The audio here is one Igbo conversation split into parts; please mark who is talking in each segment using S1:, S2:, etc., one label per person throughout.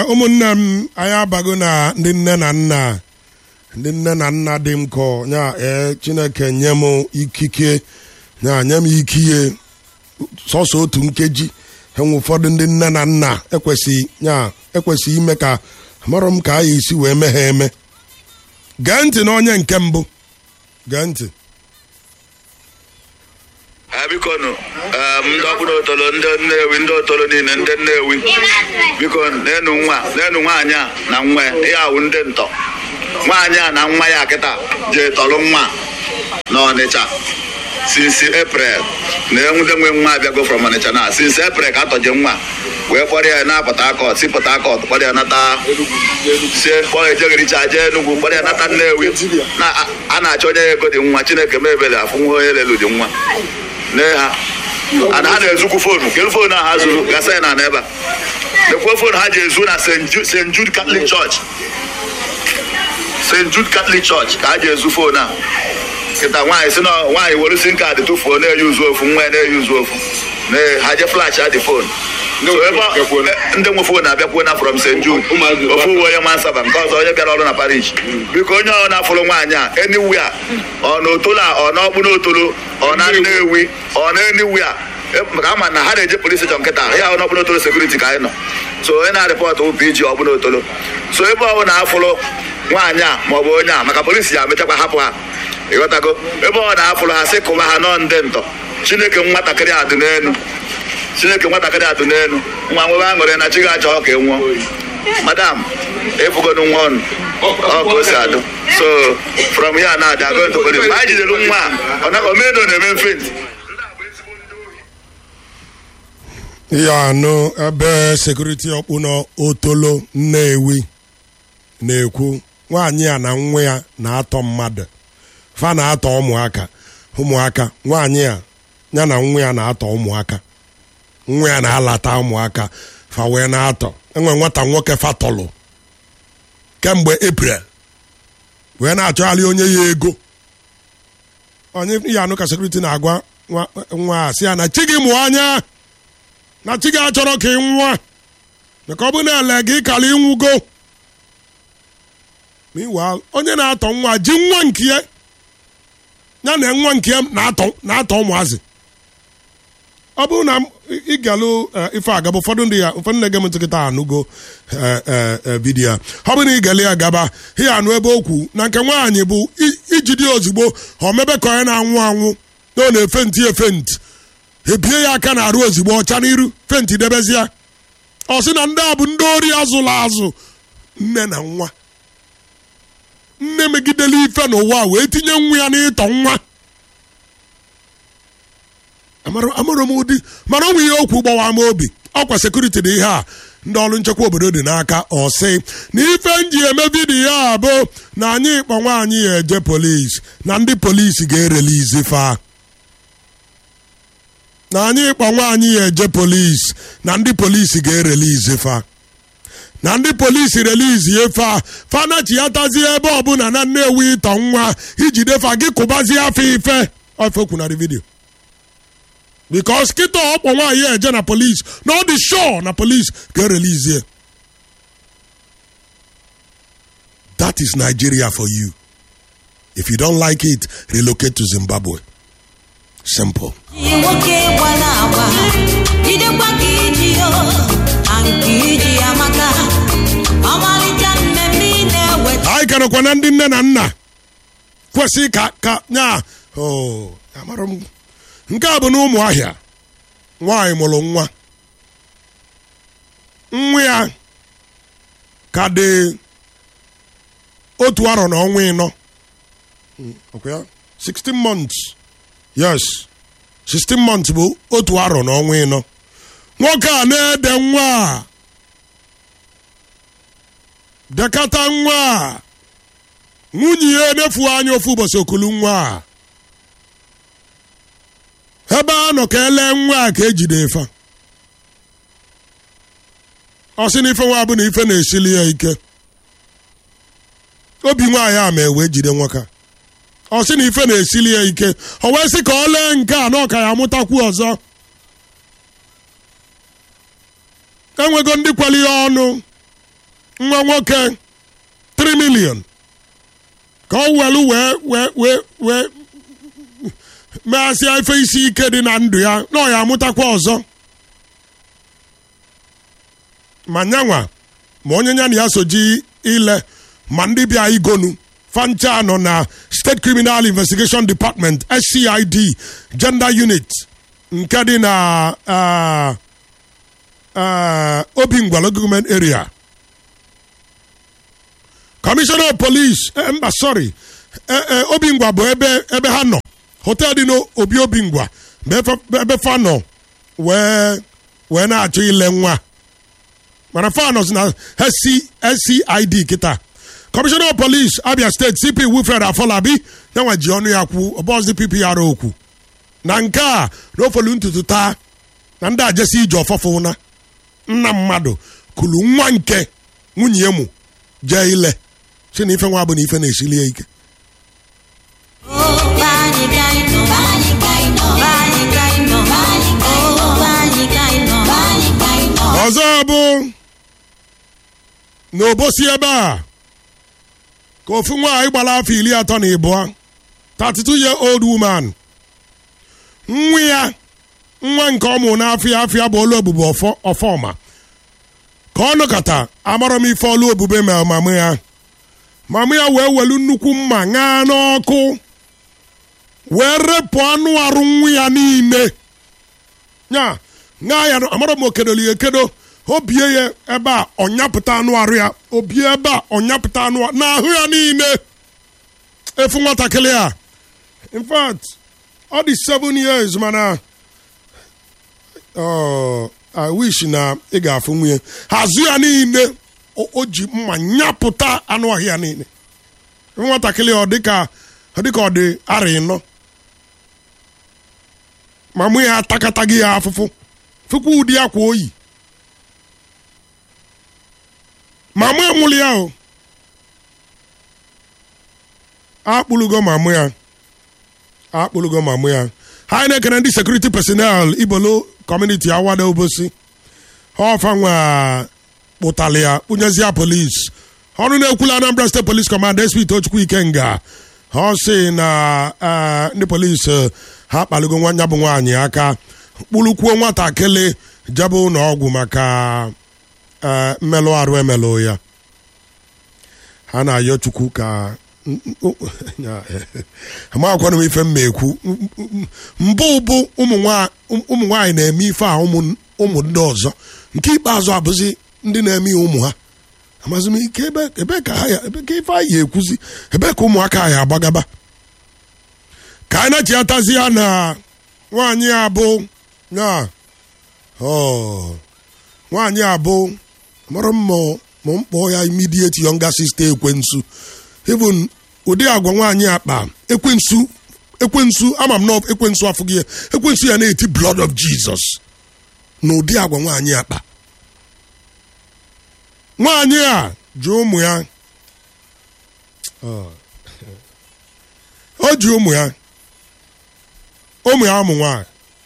S1: ụmụnne m anyị abago na ndị nne na nna ndị nne na nna dị m kọ nya ee chineke nye m ikike nya nye m ikiye sọsọ otu nkeji enwe ụfọdụ ndị nne na nna ekwesịghị nya ekwesịghị ime ka amarọ m ka a esi wee mee ha eme gee ntị na onye nke mbụ gee ntị
S2: biko nụ ndị ọbụla otolo ndị nnewi ndị otolo niile ndị nnewi biko n'enu nwa n'enu nwaanyị a na nwa ya ihe awụ ndị ntọ nwaanyị a na nwa ya kịta jee tọrọ nwa n'ọnịcha sinsi eprel na enwude nwe nwa abịago from ọnịcha na sinsi eprel ka atọje nwa wee kpọrọ ya na port harcourt si port harcourt kpọrọ ya nata si kpọrọ ejeghericha jee enugwu kpọrọ ya nata nnewi na a na-achọ onye ya ego dị nwa chineke mebele afụ nwa onye lelu dị nwa nee ha ana ha na-ezukwu foonu kedu foonu ahụ ha zuru gasa ya na ebe a lekwuo foonu ha ji ezu na st jude catholic church st jude catholic church ka ha ji ezu foonu a kịta nwaanyị si na nwaanyị were sim kaadị tụfuo na-eyi uzu ofu nwa ya na-eyi uzu ofu ha je flash adị foonu ndị nwe foonu abịakwuo na from st jude ofu uwe onye mansaba nke ọzọ onye bịara ọrụ na parish biko onye ọ na-afụrụ nwaanyị a eniwia ọ na otolo a ọ na ọkpụ n'otolo ọ na nnewi ọ na eniwia maka ama na ha na-eje polis steshọn nkịta ya ọ na ọkpụ n'otolo sekuriti ka anyị nọ so onye na-arịpọtụ bụ pg ọkpụ n'otolo so ebe ọ na afụrụ nwaanyị a ma ọ bụ onye a maka polisi ya mechakwa hapụ ha ịghọtago ebe ọ na-afụrụ ha sị kụba ha nọ ndị ntọ chineke nwatakịrị adụ n'elu chineke nwatakịrị adụ n'elu nwa nwebe aṅụrị na chi ga-achọ ka ị nwụọ madam ịfụgonu nwa ọnụ ọ ka o si adụ so from here na adị agụ ntụ polis anyị jidere nwa a ọ na omeno na-eme mfent
S1: ihe anụ ebe sekuriti ọkpụ n'otolo nnewi na-ekwu nwaanyị a na nwa ya na-atọ mmadụ fa na-atọ ụmụaka ụmụaka nwaanyị a ya na nwa ya na-atọ ụmụaka nwa ya na-alata ụmụaka fa wee na-atọ enwe nwata nwoke fatọlụ kemgbe eprel wee na-achọgharị onye ya ego onye ya anụ ka sekuriti na-agwa nwa a sị ya na chi gị mụọ anya na chi gị achọrọ ka ị nwa maka ọ bụ na ele gị kara ịnwụgo meanwhile onye na-atọ nwa ji nwa nke ya ya na nwa nke ya na-atọ ụmụazị ọ bụrụ na ịgalụ ife agaba ụfọdụ ndị ya ụfọdụ na-ege m ntị kịta anụgo vidiyo ọ bụrụ na ịgali ya gaba ihe anụ ebe okwu na nke nwaanyị bụ ijide ozugbo ọ mebe ka onye na-anwụ anwụ na ọ na-efe ntị efe ntị ebie ya aka na-arụ ozugbo ọcha n'iru fenti debezie ọ sị na ndị a bụ ndị ori azụla azụ nne na nwa nne megidela ife n'ụwa wee tinye nwa ya n'ịtọ nwa amarọ m ụdị mana ọ nwe ihe okwu gbawa m obi ọkwa sekuriti dị ihe a ndị ọrụ nchekwa obodo dị n'aka ọsị na ife nji eme vidiyo a bụ na anyị kpọ nwaanyị ya eje polisi na ndị polisi ga-erelizi fa na anyị kpọ nwaanyị ya eje polisi na ndị polisi ga-erelizi fa na ndị polisi relizi efe a fanachi ya tazie ebe ọbụla na nnewi ịtọ nwa ijide fa gị kụbazie afọ ife ofe kwunarị vidiyo bikos kịta ọkpọ nwaanyị eje na polisi na ọ dị shọ na polisi ga-erelizie that is nigeria for you if you don't like it relocate to zimbabwe simple
S3: nwoke gbara agba jidekwa ka iji yo na nke iji amaka ọmalịcha mmemme ị na-eweta
S1: anyị ka nọkwa na ndị nne na nna kwesị ka ka nya amara m nke a bụ na ụmụ ahịa nwaanyị mụrụ nwa nwa ya ka dị otu arọ na ọnwa ịnọ 16 months yes 16 months bụ otu arọ na ọnwa ịnọ nwoke a na-ede nwa a dekata nwa a nwunye ya enefu anya ofu ụbọchị okulu nwa a ebe a nọ ka ele nwa a ka ejide ife ọ sị na ife nwa bụ na ife na-esili ya ike obi nwaanyị a ma ewee jide nwoke a ọ sị na ife na-esili ya ike ọ wee sị ka ọ lee nke a na ọka ya amụtakwu ọzọ enwego ndị kweli ya ọnụ nwa nwoke 3 million ka ọ welu wee wee wee wee meghasịa ife isi ike dị na ndụ ya na ọ ya amụtakwa ọzọ ma nyanwa ma onye nya na ya soji ile ma ndị bịa igonu fancha nọ na state criminal investigation department scid gender unit nke dị na ah, ah, obingwalo government area commissioner of police eh, mba sorry eh, eh, obingwa bụ ebe ebe ha nọ hotel dị n'obi obingwa bụ ebe- ebe fa nọ wee wee na-achọ ile nwa mana fa nọ na SC, scid kịta commissioner of police abia steeti cp wilfred afolabi yanwa ji ọnụ ya kwu ọbọzi ppr okwu na nke a na ofolu ntutu taa na ndị ajesi ije ọfọfụ na nna mmadụ kulu nwa nke nwunye ya mụ jee ile si na ife nwa bụ na ife na-esili ya ike ọzọ bụ n'obosi ebe a ka ofu nwaanyị gbara afọ iri atọ na ịbụọ 32 year old woman nwa ya nwa nke ọmụ n'afọ ya afọ ya bụ olu obube ọfọ- ọfọma ka ọ nọkọta amarọ m ife olu obube ma mamụ ya mamụ ya wee welu nnukwu mma ṅaa n'ọkụ wee repụ anụ arụ nwa ya niile nya ṅaa ya amarọ m okedoli ekedo o bie ya ebe a ọnyapụta anụ arụ ya o bie ebe a ọnyapụta anụ a- n'ahụ ya niile efu nwatakịrị a in fact ọ dị 7 years mana oh, I wish na ị ga-afụ nwunye hazụ ya niile o o ji mma nyapụta anụ ahụ ya niile nwatakịrị ọ dịka ọ dịka ọ dị arị ịnọ ma mụ ya atakataghị ya afụfụ fụkwa ụdị akwa oyi ma mụ enwụrụ ya o akpụlugo ma mụ ya akpụlugo ma mụ ya ha na-ekene ndị sekuriti personel ibolo kọmuniti awada obosi ọfa nwa kpụtali ya kpụnyezie polis ọrụ na-ekwula anambra steeti polis kọmanda sp tochukwu ikenga ọ sị na eh, ndị polis eh, ha kpaligo nwanya bụ nwaanyị aka kpụlụkwuo nwatakịrị jebe ụlọ ọgwụ maka eh, mmelụ arụ emelụ ya ha na-ayọ chukwu ka amakwana m ife mma ekwu mbụ bụ ụmụ nwa- ụmụ nwaanyị na-eme ife a ụmụ ụmụ ndị ọzọ nke ikpeazụ abụzi ndị na-eme ya ụmụ ha amazi m ike ebe ebe ka ha ya ebe ka ife anyị ekwuzi ebe ka ụmụaka anyị agbagaba ka anyị na-echighatazi ya na nwaanyị abụ ya ọ nwaanyị abụ mara mma ma m kpọọ ya immediate younger sister ekwensu even ụdị agwa nwaanyị akpa ekwensu ekwensu ama m na ekwensu afụghị ya ekwensu ya na-eti blood of jesus na ụdị agwa nwaanyị akpa nwaanyị a ji ụmụ ya Ọ. o ji ụmụ ya ụmụ ya ụmụ nwaanyị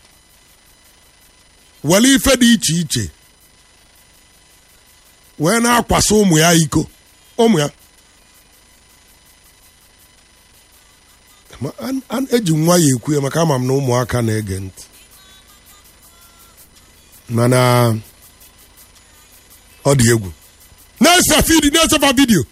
S1: were ife dị iche iche wee na-akwasa ụmụ ya iko ụmụ ya Ma an- an- eji nwa ya ekwu ya maka ama m na ụmụaka na-ege ntị mana ọ dị egwu na-ese fidi na-esefa vidio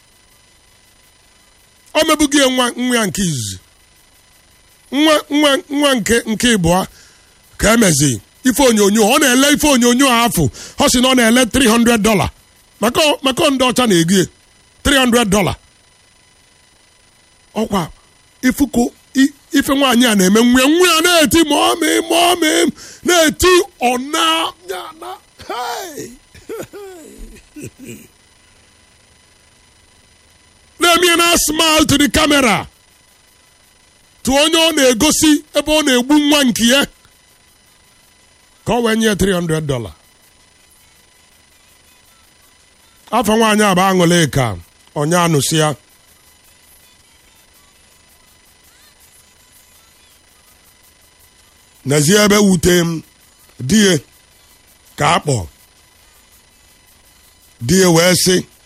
S1: o mebughị ya nwa nwa ya nke izizi nwa nwa nwa nke nke ịbụọ ka emezi ife onyonyo ọ na-ele ife onyonyo a afụ ọ sị na ọ na-ele 300 dollar maka maka ndị ọcha na-ego ya 300 dollar ọkwa ifuko i- ife nwaanyị a na-eme nwa ya nwa ya na-eti mọmị mọmị na-eti ọna ya na hey! na-eme ya na smile to the camera tụ onye ọ na-egosi ebe ọ na-egbu nwa nke ya ka ọ wee nye 300 dollar afọ nwaanyị a bụ aṅụle ka onye anụsị ya n'ezie ebe wute m die ka akpọ die wee sị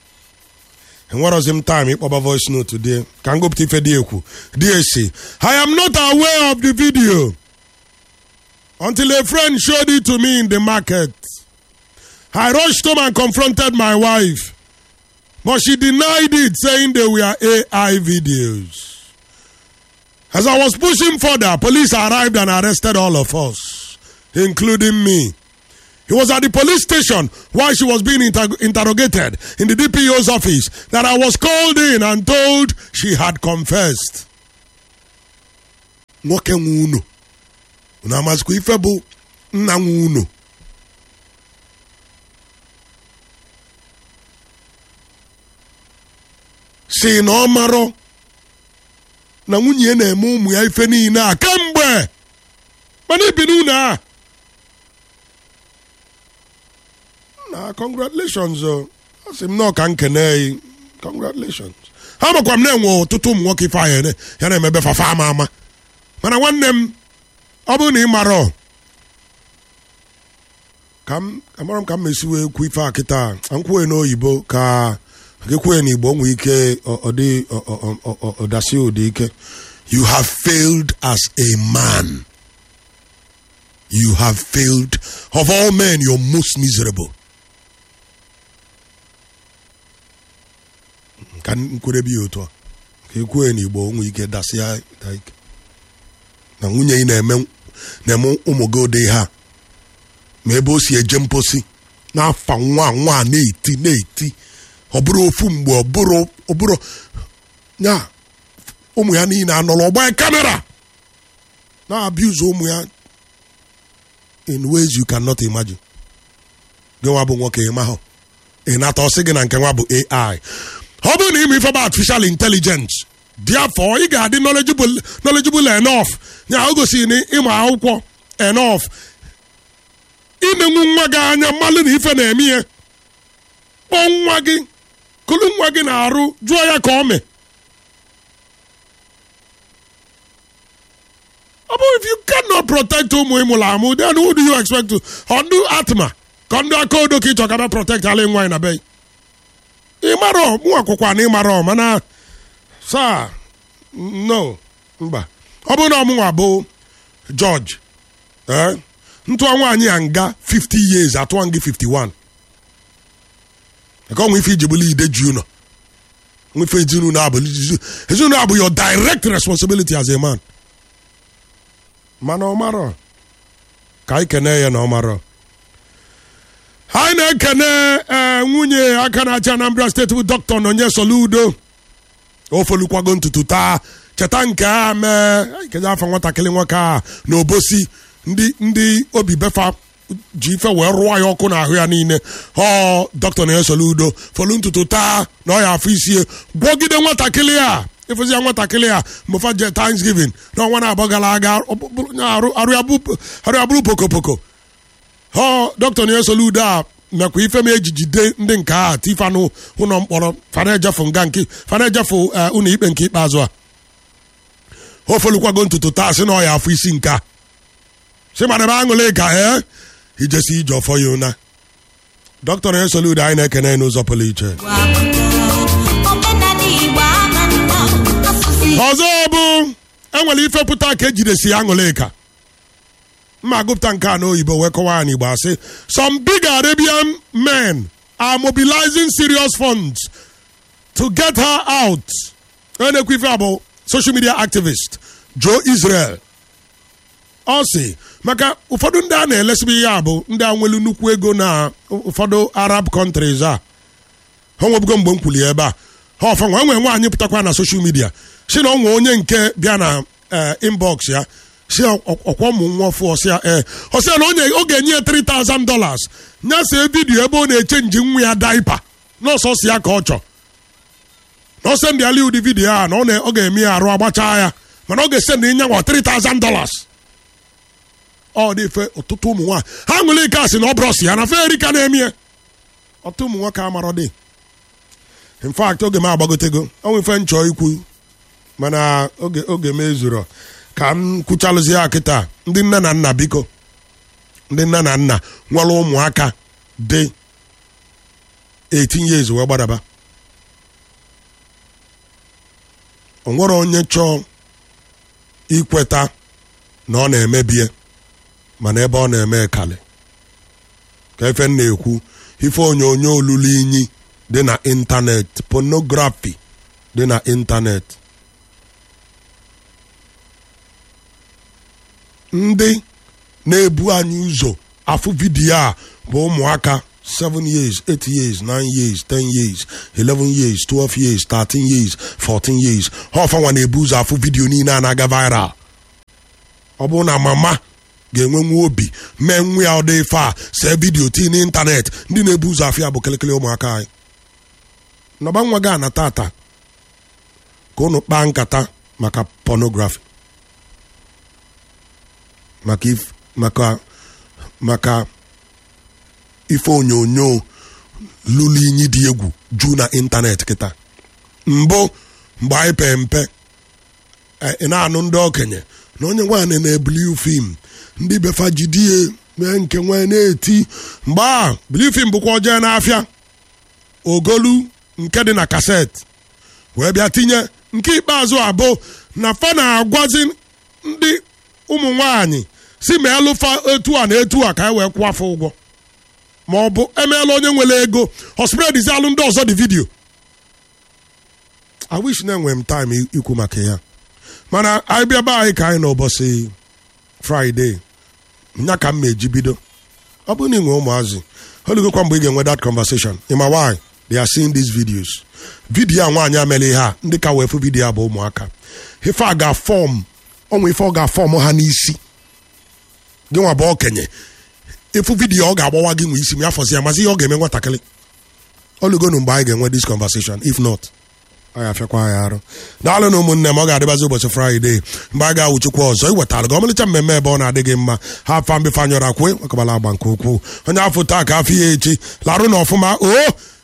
S1: enwerọzi m time ịkpọba voice note dị ka m gụpụta ife dị ekwu dị esi i am not aware of the video until a friend showed it to me in the market i rushed home and confronted my wife but she denied it saying they were ai videos as i was pushing further police arrived and arrested all of us including me he was at the police station while she was being inter- interrogated in the DPO's office that I was called in and told she had confessed. nwoke nwe unu unu amazikwa ife bụ nna nwe unu si na ọ marọ na nwunye ya na-eme ụmụ ya ife niile a kemgbe mana ibi n'ụlọ a na congratulations o asị m nọọ ka nkene yi congratulations ha makwa m na-enwe ọtụtụ ụmụ nwoke ife ahụ ya na-emebe fafa ama ama mana nwanne m ọ bụrụ na ị mara ka m amara m ka m mesi wee kwu ife a kịta m kwuo n'oyibo ka gekwuo n'igbo nwee ike ọdị ọdasi ụdị ike you have failed as a man you have failed of all men you're most miserable ka nkwurebe ya otu a ka ekwuo n'igbo nwee ike dasịa ike na nwunye ị na-eme na-eme ụmụ gị ụdị ha ma ebe o si eje mposi n'afa nwa nwa na-eti na-eti ọ bụrụ ofu mgbe ọ bụrụ ọ bụrụ ya ụmụ ya niile anọrọ ọgba kamera na-abuse ụmụ ya in ways you cannot imagine gị nwa bụ nwoke ịmahụ ị nata ọsị gị na nke nwa bụ AI ọ bụrụ na ime ife bụ artificial intelligence therefore ị ga-adị knowledgeable knowledgeable enough ya o gosiri na ịma akwụkwọ enough inenwu nwa gị anya mmalụ na ife na-eme ihe kpọọ nwa gị kụlụ nwa gị na-arụ jụọ ya ka ọ mee ọ bụ if you cannot protect ụmụ ịmụrụ amụ then who do you expect to ọ ndụ atma ka ndị aka odo ka ị chọkara protect ala nwaanyị na be ịmarọ mụ akwụkwa na ịmarọ mana saa no mba ọ bụrụ na ọmụnwa bụ George eh ntụọ nwaanyị ya nga 50 years atụọ gị 51 ka ọ nwe ife iji bụlụ ide ji ụlọ nwefe ezinụlọ abụ ezinụlọ abụ your direct responsibility as a man mana ọ marọ ka anyị kene ya na ọ marọ anyị na-ekene ee nwunye aka na-achị Anambra steeti bụ dọkịta Nonye Soludo ofolukwago ntutu taa cheta nke a mee kedu afọ nwatakịrị nwoke a na obosi ndị ndị obi befa ji ife wee rụọ ya ọkụ n'ahụ ya niile ọ dọkịta Nonye Soludo folu ntutu taa na ọ ya afọ isie gwọgide nwatakịrị a ịfụzi ya nwatakịrị a mgbefa je Thanksgiving n'ọnwa na-abọ gara aga arụ ya bụrụ pokopoko ọ dọkịta Nonye Soludo a mekwa ife m ejijide ndị nke a tifanụ ụlọ mkpọrọ fana ejefu nga nke fana ejefu ụlọ ikpe nke ikpeazụ a ofelukwago ntutu taa sị na ọ ya afọ isi nke a si mana ebe aṅụle ka ee ijesi ije ọfọ ya ụna dọkịta Nonye Soludo anyị na-ekene n'ụzọ pụrụ iche ọzọ bụ enwere ife pụta ka ejidesi aṅụle ka mma gụpụta nke a n'oyibo wee kọwaa n'igbo asị some big arabian men are mobilizing serious funds to get her out onye na-ekwu ife a bụ social media activist joe israel ọ sị maka ụfọdụ ndị a na-elesibe ihe a bụ ndị a nwelu nnukwu ego na ụfọdụ arab countries a ha nwebugo mgbe m kwuli ebe a ha ọfanwa enwe nwaanyị pụtakwa na social media si na ọ nwe onye nke bịa na inbox ya si ọkwa ụmụ nwa ọfụ ọsịa ee ọsịa na onye ọ ga-enye ya 3000 dollars nyasee vidiyo ebe ọ na-eche nji nwa ya daipa nọọsọ si ya ka ọ chọ na ọsọ ndị ali ụdị vidiyo a na ọ ga-eme ya arụ agbachaa ya mana ọ ga-ese ndị nyanwa 3000 dollars ọ dị fe ọtụtụ ụmụ nwaanyị ha ṅụrụ ike asị na ọ brọsi ya na fe erika na-emie ọtụtụ ụmụ nwoke amarọ dị in fact oge m agbagotego ọnwụ ife nchọ ikwu mana oge oge m ezuro ka m kwuchalụzi ya kịta ndị nne na nna biko ndị nne na nna nwere ụmụaka dị 18 years wee gbadaba o nwere onye chọọ ikweta na ọ na-emebie mana ebe ọ na-eme kali ka efe m na-ekwu ife onyonyo olulu inyi dị na ịntanetị pornography dị na ịntanetị ndị na-ebu anyị ụzọ afụ vidiyo a bụ ụmụaka 7 years 8 years 9 years 10 years 11 years 12 years 13 years 14 years ha ọfanwa na-ebu ụzọ afụ vidiyo niile a na-aga viral ọ bụrụ na mama ga-enwe nwa obi mee nwa ya ọdị ife a see vidiyo tii n'ịntanetị ndị na-ebu ụzọ afọ ya bụ kelekele ụmụaka anyị nọba nwa gị a na tata ka unu kpaa nkata maka pornography maka if maka maka ife onyonyo lụrụ inyi dị egwu juu na ịntanetị kịta mbụ mgbe anyị pee mpe ị na-anụ ndị okenye na onye nwaanyị na-ebuli fim ndị befa jidie mee nke nwee na-eti mgbe a bili fim bụkwa ojee n'afịa ogolu nke dị na kaset wee bịa tinye nke ikpeazụ abụ na fa na-agwazi ndị ụmụ nwanyị si ma elụfa etu a na etu a ka e wee kwụọ afọ ụgwọ ma ọ bụ emeela onye nwere ego hospredzi alụ ndị ọzọ dị vidio i wish na enwe m time ikwu maka ya mana anyị bịa be anyị ka anyị n'ụbọchị fraịde nya ka m ma eji bido ọ bụrụ na ị nwee ụmụazị oligokwa mgbe ị ga-enwe that conversation ịma why they are seeing these videos vidiyo a nwaanyị amela ihe a ndị ka wee fụ vidiyo a bụ ụmụaka ife a ga-afọm ọnwa ife ọ ga-afọm ha n'isi gị nwa bụ okenye ịfụ vidiyo ọ ga-agbawa gị nwe isi ma ya fọzi ya mazi ihe ọ ga-eme nwatakịrị oligonu mgbe anyị ga-enwe this conversation if not ọ ya afịakwa anyị arụ daalụ na ụmụnne m ọ ga-adịbazi ụbọchị fraịde mgbe a ga-awụchikwa ọzọ iwetara gị ọmalịcha mmemme ebe ọ na-adị gị mma ha afa mbefe anyọrọ akwe akabala agba nke ukwuu onye afọ taa ka afọ ya echi larụ na ọfụma o